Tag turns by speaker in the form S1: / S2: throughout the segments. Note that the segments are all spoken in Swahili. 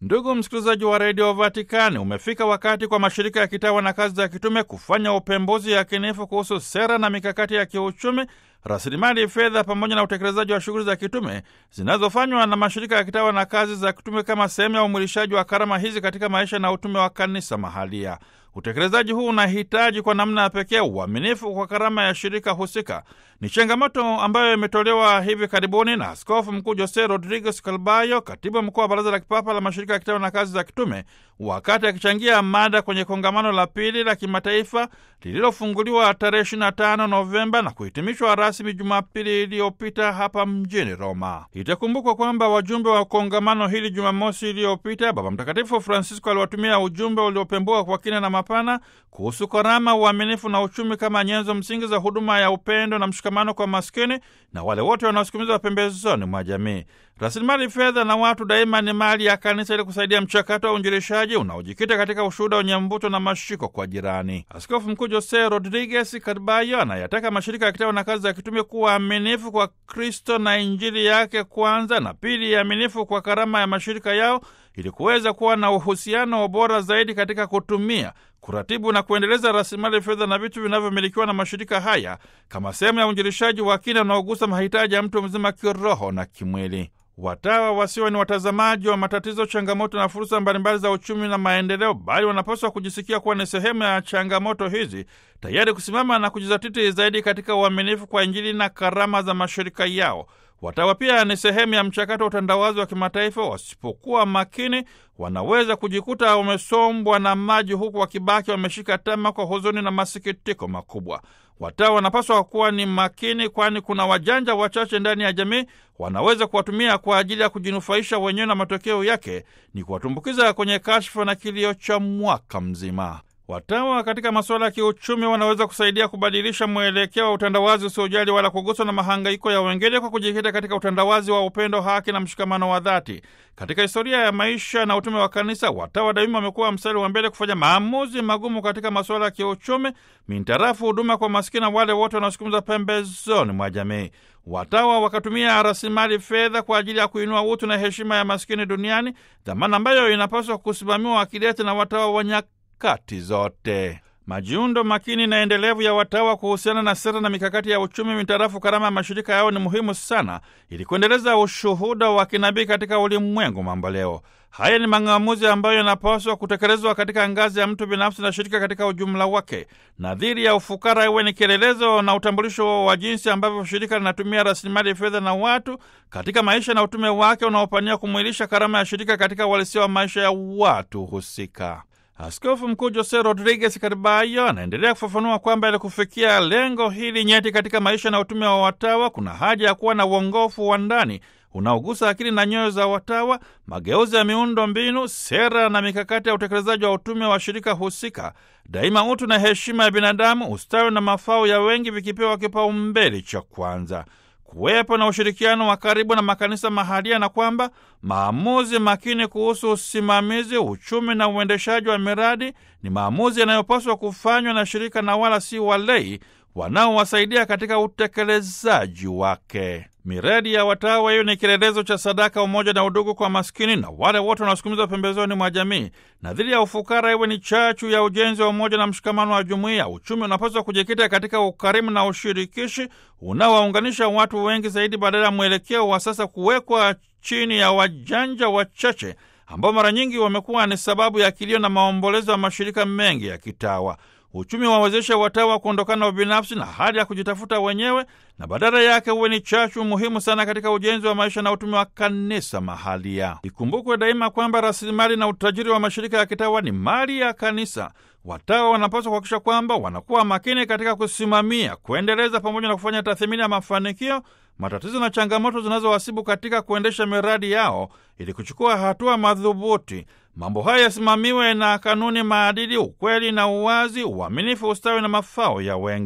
S1: Ndugu msikilizaji wa redio Vatikani, umefika wakati kwa mashirika ya kitawa na kazi za kitume kufanya upembuzi yakinifu kuhusu sera na mikakati ya kiuchumi, rasilimali fedha, pamoja na utekelezaji wa shughuli za kitume zinazofanywa na mashirika ya kitawa na kazi za kitume kama sehemu ya umwilishaji wa karama hizi katika maisha na utume wa kanisa mahalia. Utekelezaji huu unahitaji kwa namna ya pekee uaminifu kwa karama ya shirika husika. Ni changamoto ambayo imetolewa hivi karibuni na Askofu Mkuu Jose Rodriguez Calbayo, katibu mkuu wa Baraza la Kipapa la Mashirika ya Kitawa na Kazi za Kitume, wakati akichangia mada kwenye kongamano la pili la kimataifa lililofunguliwa tarehe 25 Novemba na kuhitimishwa rasmi Jumapili iliyopita hapa mjini Roma. Itakumbukwa kwamba wajumbe wa kongamano hili Jumamosi iliyopita, Baba Mtakatifu Francisco aliwatumia ujumbe uliopembua kwa kina na mapana kuhusu karama, uaminifu na uchumi kama nyenzo msingi za huduma ya upendo na mshikamano kwa maskini na wale wote wanaosukumizwa pembezoni mwa jamii. Rasilimali fedha na watu daima ni mali ya kanisa ili kusaidia mchakato wa uinjilishaji unaojikita katika ushuhuda wenye mvuto na mashiko kwa jirani. Askofu Mkuu Jose Rodriguez Carbayo anayataka mashirika ya kitawa na kazi za kitume kuwa aminifu kwa Kristo na Injili yake kwanza, na pili, aminifu kwa karama ya mashirika yao ili kuweza kuwa na uhusiano bora zaidi katika kutumia kuratibu na kuendeleza rasilimali fedha na vitu vinavyomilikiwa na mashirika haya kama sehemu ya uinjilishaji wa kina unaogusa mahitaji ya mtu mzima kiroho na kimwili. Watawa wasiwe ni watazamaji wa matatizo, changamoto na fursa mbalimbali za uchumi na maendeleo, bali wanapaswa kujisikia kuwa ni sehemu ya changamoto hizi, tayari kusimama na kujizatiti zaidi katika uaminifu kwa Injili na karama za mashirika yao. Watawa pia ni sehemu ya mchakato wa utandawazi wa kimataifa. Wasipokuwa makini, wanaweza kujikuta wamesombwa na maji, huku wakibaki wameshika tama kwa huzuni na masikitiko makubwa. Watawa wanapaswa kuwa ni makini, kwani kuna wajanja wachache ndani ya jamii wanaweza kuwatumia kwa ajili ya kujinufaisha wenyewe, na matokeo yake ni kuwatumbukiza kwenye kashfa na kilio cha mwaka mzima. Watawa katika masuala ya kiuchumi wanaweza kusaidia kubadilisha mwelekeo wa utandawazi usiojali wala kuguswa na mahangaiko ya wengine kwa kujikita katika utandawazi wa upendo, haki na mshikamano wa dhati. Katika historia ya maisha na utume wa kanisa, watawa daima wamekuwa mstari wa mbele kufanya maamuzi magumu katika masuala ya kiuchumi, mintarafu huduma kwa masikini, wale wote wanaosukumiza pembezoni mwa jamii. Watawa wakatumia rasilimali fedha kwa ajili ya kuinua utu na heshima ya maskini duniani, dhamana ambayo inapaswa kusimamiwa akidete na watawa wa kati zote. Majiundo makini na endelevu ya watawa kuhusiana na sera na mikakati ya uchumi mitarafu karama ya mashirika yao ni muhimu sana ili kuendeleza ushuhuda wa kinabii katika ulimwengu mamboleo. Haya ni mang'amuzi ambayo yanapaswa kutekelezwa katika ngazi ya mtu binafsi na shirika katika ujumla wake. Nadhiri ya ufukara iwe ni kielelezo na utambulisho wa jinsi ambavyo shirika linatumia rasilimali fedha na watu katika maisha na utume wake unaopania kumwilisha karama ya shirika katika uhalisia wa maisha ya watu husika. Askofu Mkuu Jose Rodriguez Carbayo anaendelea kufafanua kwamba ili kufikia lengo hili nyeti katika maisha na utume wa watawa, kuna haja ya kuwa na uongofu wa ndani unaogusa akili na nyoyo za watawa, mageuzi ya miundo mbinu, sera na mikakati ya utekelezaji wa utume wa shirika husika, daima utu na heshima ya binadamu, ustawi na mafao ya wengi vikipewa kipaumbele cha kwanza kuwepo na ushirikiano wa karibu na makanisa mahalia na kwamba maamuzi makini kuhusu usimamizi, uchumi na uendeshaji wa miradi ni maamuzi yanayopaswa kufanywa na shirika na wala si walei wanaowasaidia katika utekelezaji wake. Miradi ya watawa hiyo ni kielelezo cha sadaka, umoja na udugu kwa maskini na wale wote wanaosukumizwa pembezoni mwa jamii. Nadhiri ya ufukara iwe ni chachu ya ujenzi wa umoja na mshikamano wa jumuiya. Uchumi unapaswa kujikita katika ukarimu na ushirikishi unaowaunganisha watu wengi zaidi, badala ya mwelekeo wa sasa kuwekwa chini ya wajanja wachache ambao mara nyingi wamekuwa ni sababu ya kilio na maombolezo ya mashirika mengi ya kitawa. Uchumi wawezesha watawa kuondokana na ubinafsi na hali ya kujitafuta wenyewe, na badala yake uwe ni chachu muhimu sana katika ujenzi wa maisha na utume wa kanisa mahalia. Ikumbukwe daima kwamba rasilimali na utajiri wa mashirika ya kitawa ni mali ya kanisa. Watawa wanapaswa kuhakikisha kwamba wanakuwa makini katika kusimamia, kuendeleza pamoja na kufanya tathmini ya mafanikio, matatizo na changamoto zinazowasibu katika kuendesha miradi yao ili kuchukua hatua madhubuti. Mambo haya yasimamiwe na kanuni, maadili, ukweli na uwazi, uaminifu, ustawi na mafao ya wengi.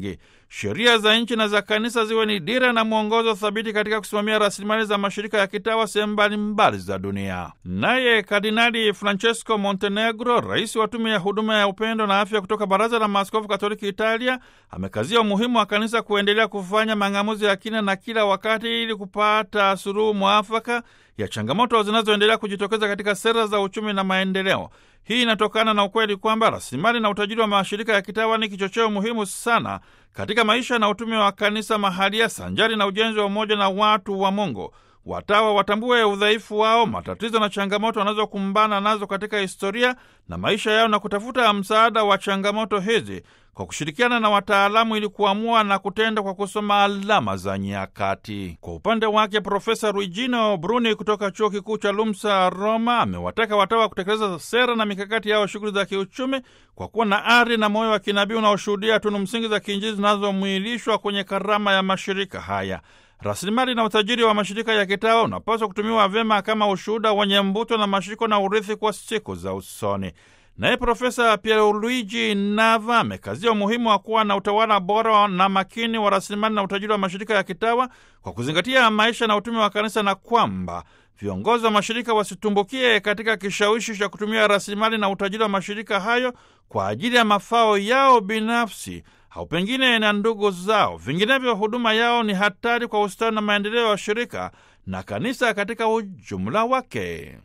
S1: sheria za nchi na za kanisa ziwe ni dira na mwongozo thabiti katika kusimamia rasilimali za mashirika ya kitawa sehemu mbalimbali za dunia. Naye Kardinali Francesco Montenegro, rais wa tume ya huduma ya upendo na afya kutoka Baraza la Maaskofu Katoliki Italia, amekazia umuhimu wa kanisa kuendelea kufanya mang'amuzi ya kina na kila wakati ili kupata suluhu mwafaka ya changamoto zinazoendelea kujitokeza katika sera za uchumi na maendeleo. Hii inatokana na ukweli kwamba rasilimali na utajiri wa mashirika ya kitawa ni kichocheo muhimu sana katika maisha na utume wa kanisa mahalia, sanjari na ujenzi wa umoja na watu wa Mungu. Watawa watambue udhaifu wao, matatizo na changamoto wanazokumbana nazo katika historia na maisha yao, na kutafuta msaada wa changamoto hizi kwa kushirikiana na wataalamu ili kuamua na kutenda kwa kusoma alama za nyakati. Kwa upande wake, Profesa Luigino Bruni kutoka chuo kikuu cha Lumsa Roma amewataka watawa kutekeleza sera na mikakati yao shughuli za kiuchumi kwa kuwa na ari na moyo wa kinabii unaoshuhudia tunu msingi za kiinjili zinazomwilishwa kwenye karama ya mashirika haya. Rasilimali na utajiri wa mashirika ya kitawa unapaswa kutumiwa vyema kama ushuhuda wenye mbuto na mashiko na urithi kwa siku za usoni. Naye Profesa Pierluigi Nava amekazia umuhimu wa kuwa na utawala bora na makini wa rasilimali na utajiri wa mashirika ya kitawa kwa kuzingatia maisha na utume wa kanisa, na kwamba viongozi wa mashirika wasitumbukie katika kishawishi cha kutumia rasilimali na utajiri wa mashirika hayo kwa ajili ya mafao yao binafsi au pengine na ndugu zao. Vinginevyo, huduma yao ni hatari kwa ustawi na maendeleo ya shirika na kanisa katika ujumla wake.